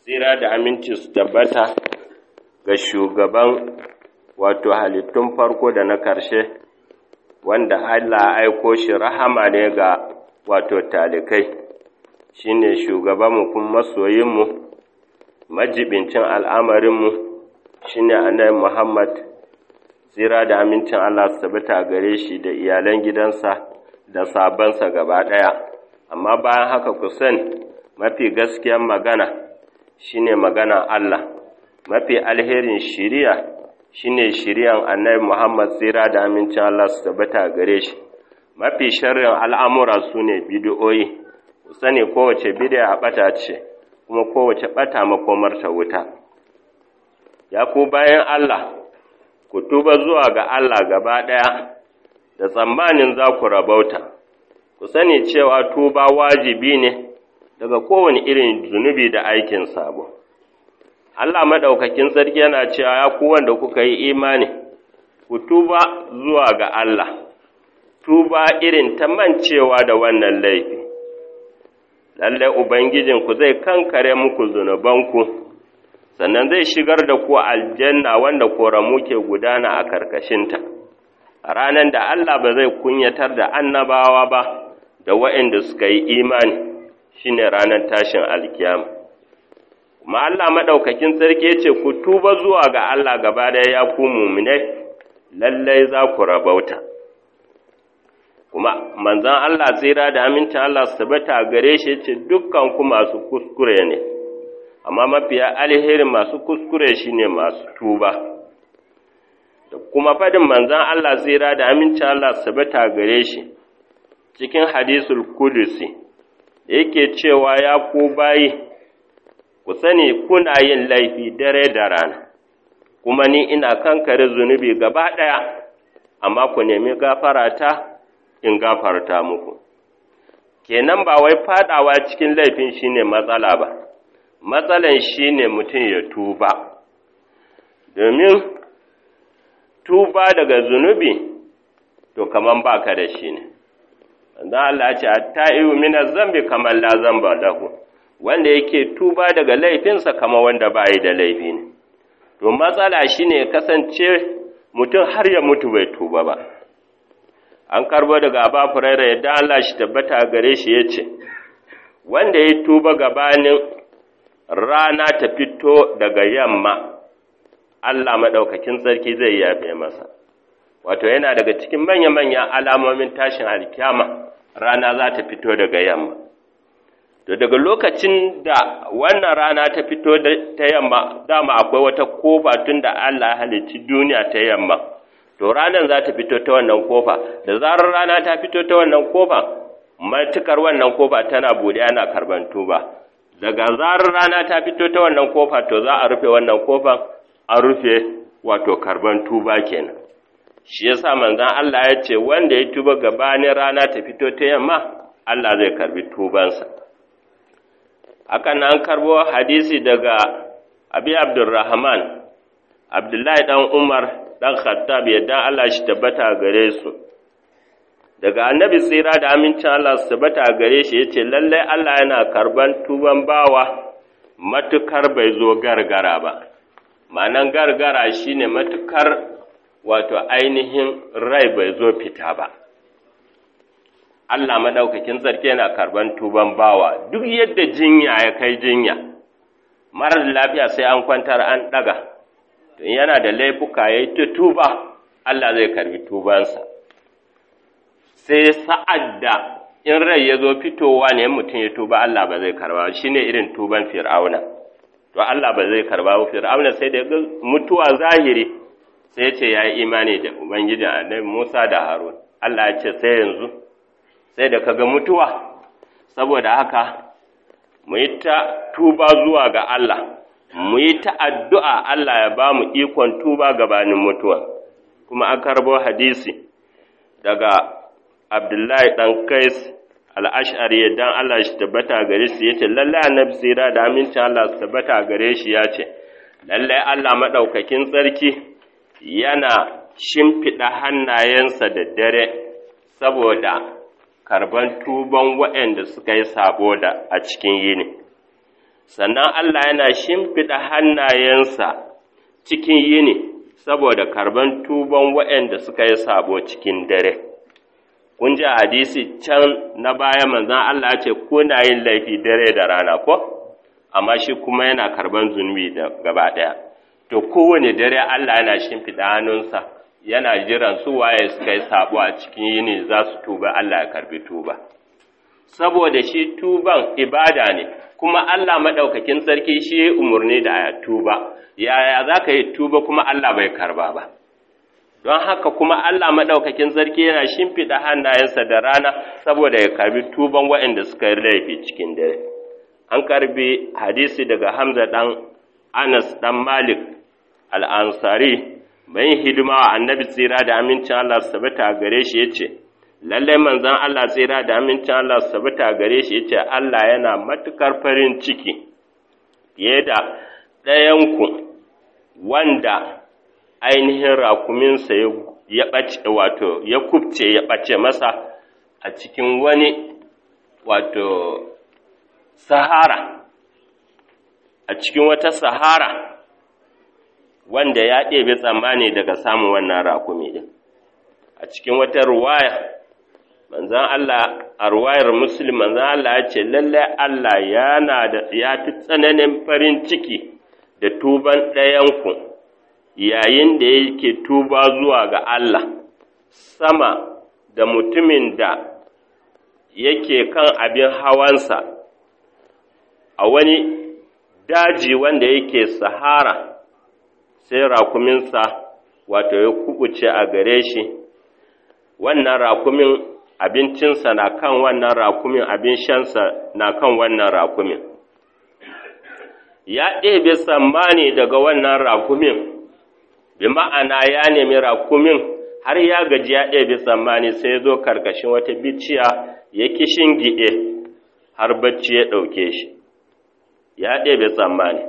tsira da aminci su tabbata ga shugaban wato halittun farko da na ƙarshe wanda Allah aiko shi rahama ne ga wato talikai shi ne shugabanmu kuma masoyinmu majibincin al'amarinmu shi ne annabi Muhammad tsira da amincin Allah su tabbata gare shi da iyalan gidansa da sabansa gaba ɗaya amma bayan haka ku sani mafi gaskiyan magana shine magana Allah mafi alherin shiriya shine shiriyan annabi Muhammad tsira da amincin Allah su tabbata gare shi mafi sharrin al'amura su ne bidiyoyi ku sani kowace bidiya ɓata ce kuma kowace ɓata makomar ta wuta ya ku bayan Allah ku tuba zuwa ga Allah gaba ɗaya da tsammanin za ku rabauta ku sani cewa tuba wajibi ne daga kowane irin zunubi da aikin sabo. Allah maɗaukakin sarki yana cewa ya ku wanda kuka yi imani, ku tuba zuwa ga Allah, tuba irin ta mancewa da wannan laifi. Lallai Ubangijinku zai kankare muku zunubanku, sannan zai shigar da ku aljanna wanda koramu ke gudana a karkashinta. A ranar da Allah ba zai kunyatar da annabawa ba da waɗanda suka yi imani. shine ranar tashin alkiyama kuma Allah madaukakin sarki ce ku tuba zuwa ga Allah gaba da ya ku mu'minai lallai za ku rabauta kuma manzon Allah tsira da amincin Allah su tabbata gare shi ce dukkan ku masu kuskure ne amma mafiya alherin masu kuskure shine masu tuba da kuma fadin manzon Allah tsira da amincin Allah su tabbata gare shi cikin hadisul kudusi yake cewa ya ku bayi, ku sani kuna yin laifi dare da rana, kuma ni ina kankare zunubi gaba ɗaya, amma ku nemi gafarata in gafarta muku. Kenan ba wai faɗawa cikin laifin shine matsala ba, matsalan shine mutum ya tuba, domin tuba daga zunubi, to kaman baka da shi ne. dan Allah ya ce at-ta'ibu min zambi kamar la zamba lahu wanda yake tuba daga laifinsa kama wanda ba yi da laifi ne to matsala shine kasance mutum har ya mutu bai tuba ba an karbo daga Aba Hurairah yadda Allah shi tabbata gare shi yace wanda ya tuba gabanin rana ta fito daga yamma Allah madaukakin sarki zai yafe masa wato yana daga cikin manya-manyan alamomin tashin alkiyama rana za ta fito daga yamma to daga lokacin da wannan rana ta fito ta yamma dama akwai wata kofa tun da Allah halicci duniya ta yamma to ranar za ta fito ta wannan kofa da zarar rana ta fito ta wannan kofa matukar wannan kofa tana bude ana karban tuba daga zarar rana ta fito ta wannan kofa to za a rufe wannan kofan an rufe wato karban tuba kenan shi yasa manzon Allah ya ce wanda ya tuba gabanin rana ta fito ta yamma Allah zai karbi tubansa hakan an karbo hadisi daga Abi Abdurrahman Abdullahi dan Umar dan Khattab yadda Allah shi tabbata gare su daga annabi tsira da amincin Allah su tabbata gare shi yace lalle Allah yana karban tuban bawa matukar bai zo gargara ba ma'anan gargara shine matukar wato ainihin rai bai zo fita ba. Allah maɗaukakin sarki yana karban tuban bawa duk yadda jinya ya kai jinya, marar lafiya sai an kwantar an ɗaga, to yana da laifuka ya yi ta tuba, Allah zai karbi tubansa. Sai sa'ad da in rai ya zo fitowa ne mutum ya tuba Allah ba zai karba shi ne irin tuban fir'auna. To Allah ba zai karba fir'auna sai da mutuwa zahiri. sai ce ya yi imani da Ubangijin annabi Musa da Harun, Allah ya ce sai yanzu, sai da kaga mutuwa, saboda haka, mu yi ta tuba zuwa ga Allah, mu yi ta addu'a Allah ya ba mu ikon tuba gabanin mutuwa, kuma an karbo hadisi daga Abdullahi ɗan Kais al'ash'ari dan Allah shi tabbata gare shi ya ce, lallai annabi tsira da amincin Allah su tabbata gare shi ya ce, lallai Allah maɗaukakin tsarki yana shimfiɗa hannayensa da dare saboda karban tuban waɗanda suka yi sabo da a cikin yini sannan Allah yana shimfiɗa hannayensa cikin yini saboda karban tuban waɗanda suka yi sabo cikin dare. Kun ji hadisi can na baya manzan Allah ce kuna yin laifi dare da rana ko? Amma shi kuma yana karban zunubi da gaba ɗaya. To kowane dare Allah yana shimfiɗa hannunsa yana jiran su waye suka yi sabo a cikin yini za su tuba Allah ya karbi tuba. Saboda shi tuban ibada ne, kuma Allah maɗaukakin sarki shi ya umarni da ya tuba, yaya za ka yi tuba kuma Allah bai karba ba. Don haka kuma Allah maɗaukakin sarki yana shimfiɗa hannayensa da rana saboda ya karbi tuban waɗanda suka yi laifi cikin dare. An karbi hadisi daga Hamza ɗan Anas ɗan Malik al'ansari, bayan hidima wa annabi tsira da amincin Allah su tabbata gare shi ya ce, lallai manzon Allah tsira da amincin Allah su tabbata gare shi yace Allah yana matukar farin ciki fiye da ɗayanku wanda ainihin rakuminsa ya ɓace wato ya kubce ya ɓace masa a cikin wani wato sahara a cikin wata sahara wanda ya ɗebe tsammani daga samun wannan rakumi ɗin a cikin wata ruwaya manzan Allah a ruwayar Muslim manzan Allah ya ce lallai Allah yana da ya fi tsananin farin ciki da tuban ɗayanku yayin da yake tuba zuwa ga Allah sama da mutumin da yake kan abin hawansa a wani daji wanda yake sahara sai rakuminsa wato ya kubuce a gare shi wannan rakumin abincinsa na kan wannan rakumin abin shansa na kan wannan rakumin ya ɗebe tsammani daga wannan rakumin bi ma'ana ya nemi rakumin har ya gaji ya ɗebe tsammani sai ya zo karkashin wata biciya ya kishin giɗe har bacci ya ɗauke shi ya ɗebe tsammani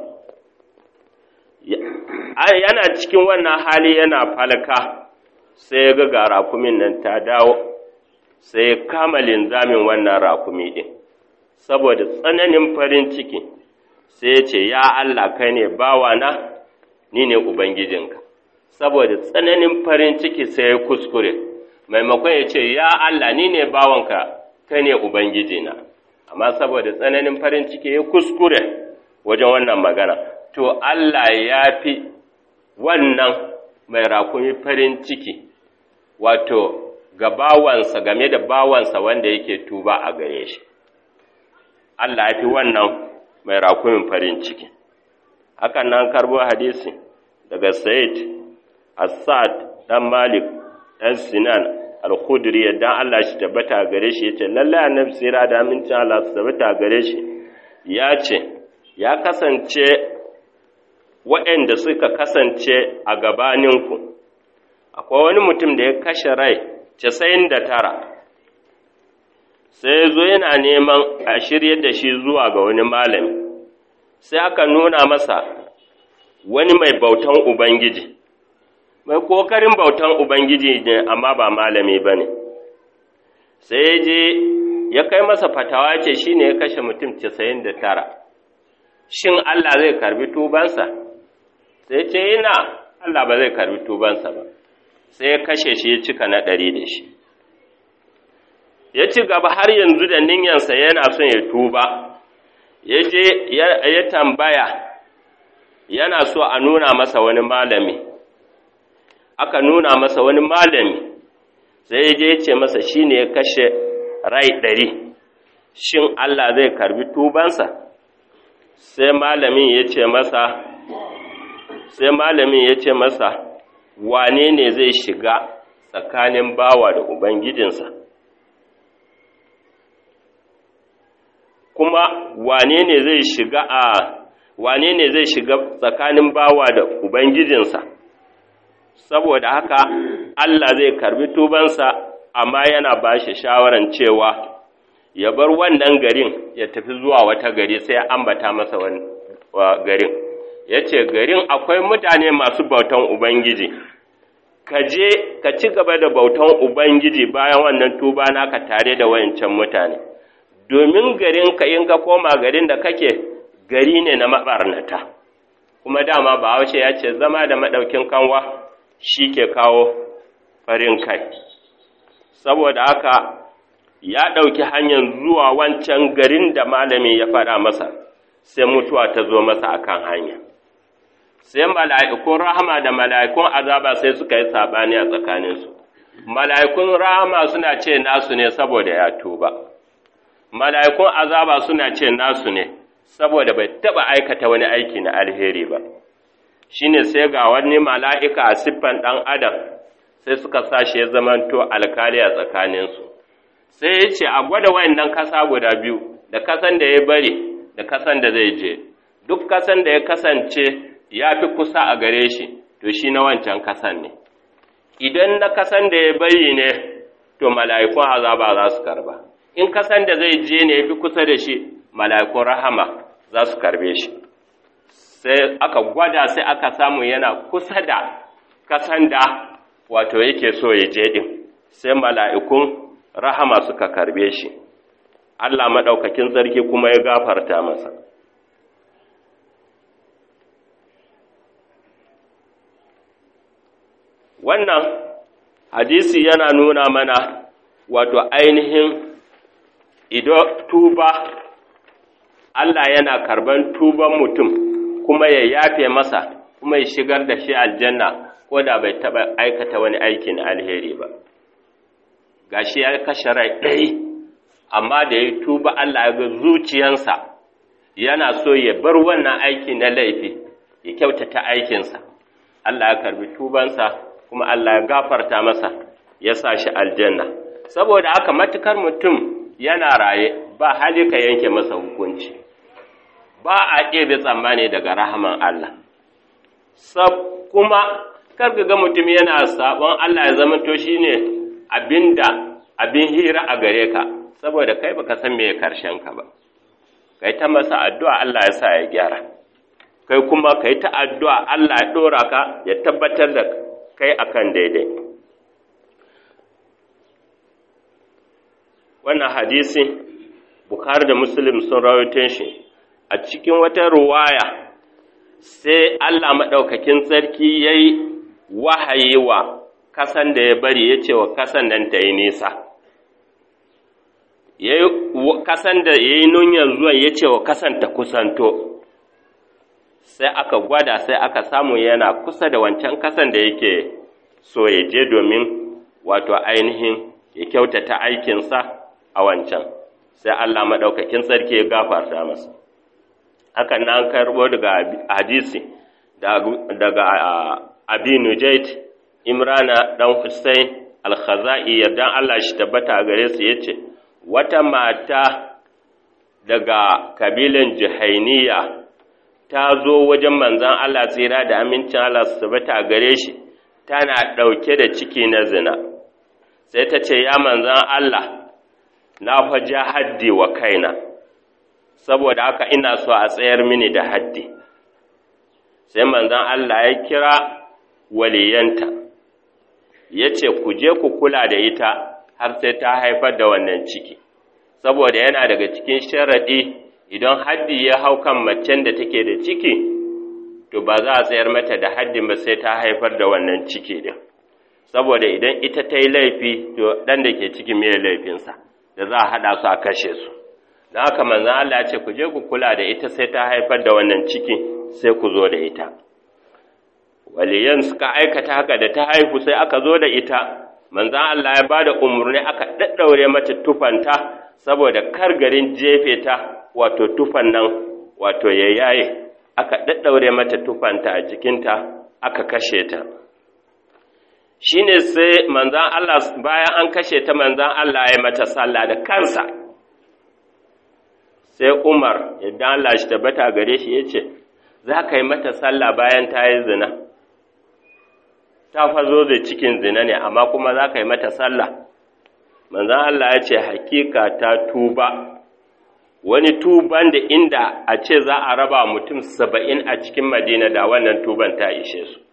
yana cikin wannan hali yana falka sai ya ga rakumin nan ta dawo sai ya kama linzamin wannan rakumi ɗin saboda tsananin farin ciki sai ya ce ya Allah kai ne bawana ni ne ubangijinka saboda tsananin farin ciki sai ya kuskure maimakon ya ce ya Allah ni ne bawanka kai ne ubangijina amma saboda tsananin farin ciki ya kuskure wajen wannan magana to Allah ya fi wannan mai rakumi farin ciki wato ga bawansa game da bawansa wanda yake tuba a gare shi Allah ya fi wannan mai rakumin farin ciki hakan nan karbo hadisi daga Said Asad dan Malik dan Sinan Al-Khudri yadda Allah shi tabbata gare shi yace lalle annabi sira da amincin Allah su tabbata gare shi ya ce ya kasance waɗanda suka kasance a gabaninku akwai wani mutum da ya kashe rai casa'in da tara sai ya zo yana neman a shirya da shi zuwa ga wani malami sai aka nuna masa wani mai bautan ubangiji mai kokarin bautan ubangiji ne amma ba malami ba ne sai ya je ya kai masa fatawa ce shi ne ya kashe mutum casa'in da tara shin Allah zai karbi tubansa sai ce ina Allah ba zai karbi tubansa ba sai ya kashe shi ya cika na ɗari da shi ya ci gaba har yanzu da ninyansa yana son ya tuba ya je ya tambaya yana so a nuna masa wani malami aka nuna masa wani malami sai ya je ya ce masa shi ne ya kashe rai ɗari shin Allah zai karbi tubansa sai malamin ya ce masa sai malamin ya ce masa wane ne zai shiga tsakanin bawa da ubangijinsa kuma wane ne zai shiga a wane ne zai shiga tsakanin bawa da ubangijinsa saboda haka Allah zai karbi tubansa amma yana ba shi shawaran cewa ya bar wannan garin ya tafi zuwa wata gari sai ya ambata masa wani garin ya ce garin akwai mutane masu bautan ubangiji ka je ka ci gaba da bautan ubangiji bayan wannan tuba naka tare da wayancan mutane domin garin ka in ka koma garin da kake gari ne na maɓarnata kuma dama bahaushe ya ce zama da maɗaukin kanwa shi ke kawo farin kai saboda haka ya ɗauki hanyar zuwa wancan garin da malami ya faɗa masa sai mutuwa ta zo masa akan hanya sai mala'ikun rahama da mala'ikun azaba sai suka yi saɓani a tsakaninsu mala'ikun rahama suna ce nasu ne saboda ya tuba mala'ikun azaba suna ce nasu ne saboda bai taɓa aikata wani aiki na alheri ba shi ne sai ga wani mala'ika a siffan ɗan adam sai suka sashi ya zamanto alkali a tsakaninsu sai ya ce a gwada wayannan kasa guda biyu da kasan da ya bari da kasan da zai je duk kasan da ya kasance ya fi kusa a gare shi to shi na wancan kasan ne idan na kasan da ya bari ne to mala'ikun azaba za su karba in kasan da zai je ne ya fi kusa da shi mala'ikun rahama za su karbe shi sai aka gwada sai aka samu yana kusa da kasan da wato yake so ya je ɗin sai mala'ikun rahama suka karbe shi Allah maɗaukakin sarki kuma ya gafarta masa wannan hadisi yana nuna mana wato ainihin ido tuba Allah yana karban tuban mutum kuma ya yafe masa kuma ya shigar da shi aljanna ko da bai taɓa aikata wani aikin alheri ba gashi ya kashe rai ɗari amma da ya tuba Allah ya ga zuciyansa yana so ya bar wannan aiki na laifi ya kyautata aikinsa Allah ya karbi tubansa kuma Allah ya gafarta masa ya sa shi aljanna saboda haka matukar mutum yana raye ba hali ka yanke masa hukunci ba a ɗebe tsammani daga rahaman Allah sab kuma karka ga mutum yana sabon Allah ya zama to shine abinda abin hira a gare ka saboda kai baka san me karshen ka ba kai ta masa addu'a Allah ya sa ya gyara kai kuma kai ta addu'a Allah ya dora ka ya tabbatar da kai akan daidai wannan hadisi Bukhari da Muslim sun rawaito shi a cikin wata ruwaya sai Allah maɗaukakin sarki ya yi wahayi wa kasan da ya bari ya ce wa kasan nan ta yi nisa kasan da ya yi nunyan zuwan ya ce wa kasan ta kusanto sai aka gwada sai aka samu yana kusa da wancan kasan da yake so ya je domin wato ainihin ya kyautata aikinsa a wancan sai Allah maɗaukakin sarki ya gafarta masa hakan nan karɓo daga hadisi daga abi nujait imrana ɗan hussein al-khaza'i yardan Allah shi tabbata a gare su yace wata mata daga kabilan jihainiya ta zo wajen manzan Allah tsira da amincin Allah su tabbata a gare shi tana ɗauke da ciki na zina sai ta ce ya manzan Allah na faja haddi wa kaina saboda haka ina so a tsayar mini da haddi sai manzan Allah ya kira waliyanta ya ce ku je ku kula da ita har sai ta haifar da wannan ciki saboda yana daga cikin sharaɗi idan haddi ya hau kan macen da take da ciki to ba za a tsayar mata da haddin ba sai ta haifar da wannan ciki din saboda idan ita ta yi laifi to ɗan da ke ciki mai laifinsa da za a haɗa su a kashe su don haka manzan Allah ya ce ku je ku kula da ita sai ta haifar da wannan ciki sai ku zo da ita waliyan suka aikata haka da ta haihu sai aka zo da ita manzan Allah ya bada umarni aka daddaure mata tufanta saboda kar garin jefe ta wato tufan nan wato ya yaye aka daddaure mata tufanta a jikinta aka kashe ta shine sai manzan Allah bayan an kashe ta manzan Allah ya mata sallah da kansa sai Umar idan Allah shi tabbata gare shi yace za ka yi mata sallah bayan ta yi zina ta fazo da cikin zina ne amma kuma za ka yi mata sallah manzan Allah ya ce hakika ta tuba wani tuban da inda a ce za a raba mutum saba'in a cikin madina da wannan tuban ta ishe su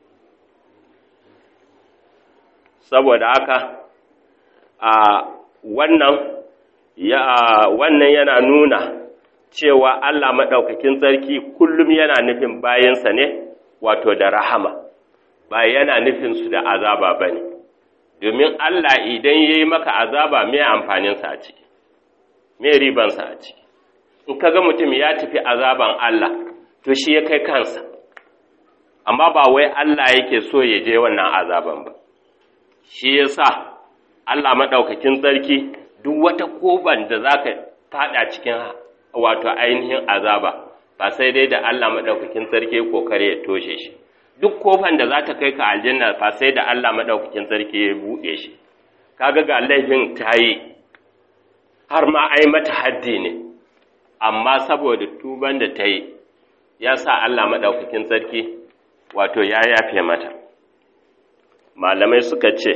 saboda haka a wannan ya wannan yana nuna cewa Allah maɗaukakin sarki kullum yana nufin bayansa ne wato da rahama ba yana nufin su da azaba ba ne domin Allah idan ya yi maka azaba me amfaninsa a ciki me ribansa a ciki in ka ga mutum ya tafi azaban Allah to shi ya kai kansa amma ba wai Allah yake so ya je wannan azaban ba shi ya sa Allah maɗaukakin sarki duk wata koban da za ka faɗa cikin wato ainihin azaba ba sai dai da Allah maɗaukakin sarki kokare ya toshe shi duk kofan da za ta kai ka aljanna ba sai da Allah maɗaukakin sarki ya buɗe shi kaga ga laifin ta yi har ma ai mata haddi ne amma saboda tuban da ta yi ya sa Allah maɗaukakin sarki wato ya yafe mata malamai suka ce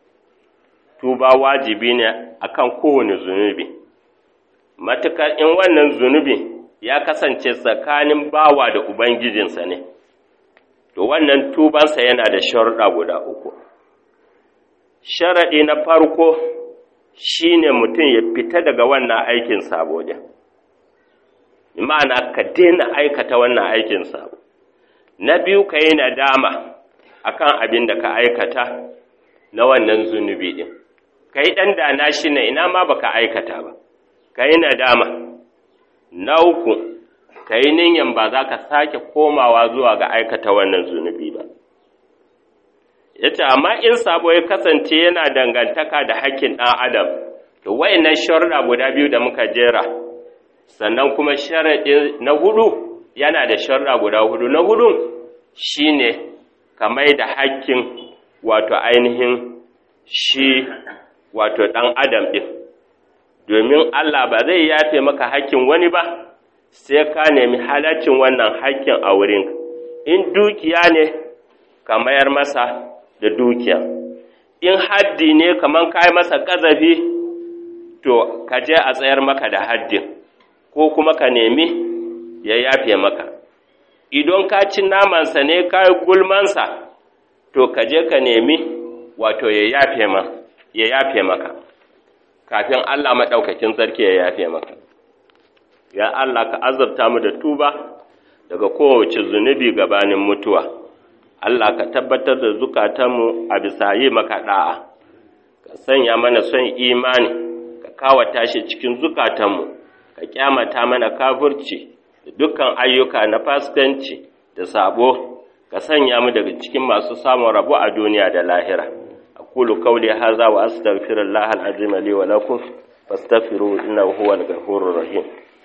tuba wajibi ne akan kowane zunubi matukar in wannan zunubi ya kasance tsakanin bawa da ubangijinsa ne to wannan tubansa yana da sharuɗa guda uku sharaɗi na farko shine mutum ya fita daga wannan aikin sabo din ma'ana ka daina aikata wannan aikin sabo na biyu ka yi nadama akan abin da ka aikata na wannan zunubi din ka yi ɗan dana shi na ina ma baka aikata ba ka yi nadama na uku ka yi ninyan ba za ka sake komawa zuwa ga aikata wannan zunubi ba ya ce amma in sabo ya kasance yana dangantaka da hakkin ɗan adam to wayannan sharuɗa guda biyu da muka jera sannan kuma sharaɗi na hudu yana da sharuɗa guda hudu na hudun shine ka mai da hakkin wato ainihin shi wato ɗan adam ɗin domin Allah ba zai yafe maka hakkin wani ba sai ka nemi halaccin wannan hakkin a wurin in dukiya ne ka mayar masa da dukiya in haddi ne kaman kai masa ƙazafi to ka je a tsayar maka da haddin ko kuma ka nemi ya yafe maka idan ka ci namansa ne ka yi gulmansa to ka je ka nemi wato ya yafe ma ya yafe maka kafin Allah maɗaukakin sarki ya yafe maka ya Allah ka azabta mu da tuba daga kowace zunubi gabanin mutuwa Allah ka tabbatar da zukatanmu a bisa yi maka da'a ka sanya mana son imani ka kawata shi cikin zukatanmu ka kyamata mana kafurci da dukkan ayyuka na fasikanci da sabo ka sanya mu daga cikin masu samun rabo a duniya da lahira aqulu qawli hadha wa astaghfirullaha al-azim li wa lakum fastaghfiruhu innahu huwal ghafurur rahim